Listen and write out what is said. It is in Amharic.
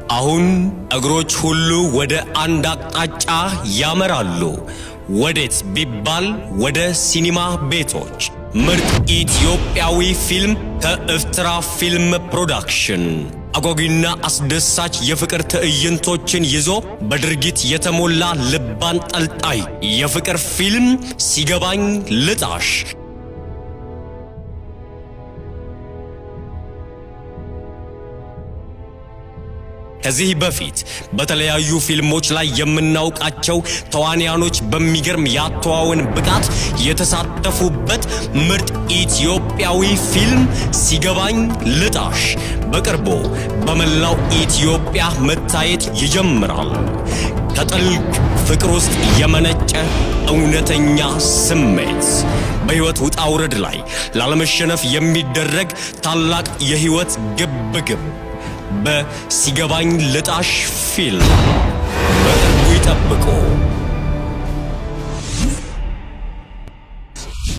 አሁን እግሮች ሁሉ ወደ አንድ አቅጣጫ ያመራሉ። ወዴት ቢባል ወደ ሲኒማ ቤቶች። ምርጥ ኢትዮጵያዊ ፊልም ከኤርትራ ፊልም ፕሮዳክሽን አጓጊና አስደሳች የፍቅር ትዕይንቶችን ይዞ በድርጊት የተሞላ ልብ አንጠልጣይ የፍቅር ፊልም ሲገባኝ ልጣሽ ከዚህ በፊት በተለያዩ ፊልሞች ላይ የምናውቃቸው ተዋንያኖች በሚገርም የአተዋወን ብቃት የተሳተፉበት ምርጥ ኢትዮጵያዊ ፊልም ሲገባኝ ልጣሽ በቅርቡ በመላው ኢትዮጵያ መታየት ይጀምራል። ከጥልቅ ፍቅር ውስጥ የመነጨ እውነተኛ ስሜት በሕይወት ውጣ ውረድ ላይ ላለመሸነፍ የሚደረግ ታላቅ የሕይወት ግብግብ በሲገባኝ ልጣሽ ፊልም በቅርቡ ይጠብቁ።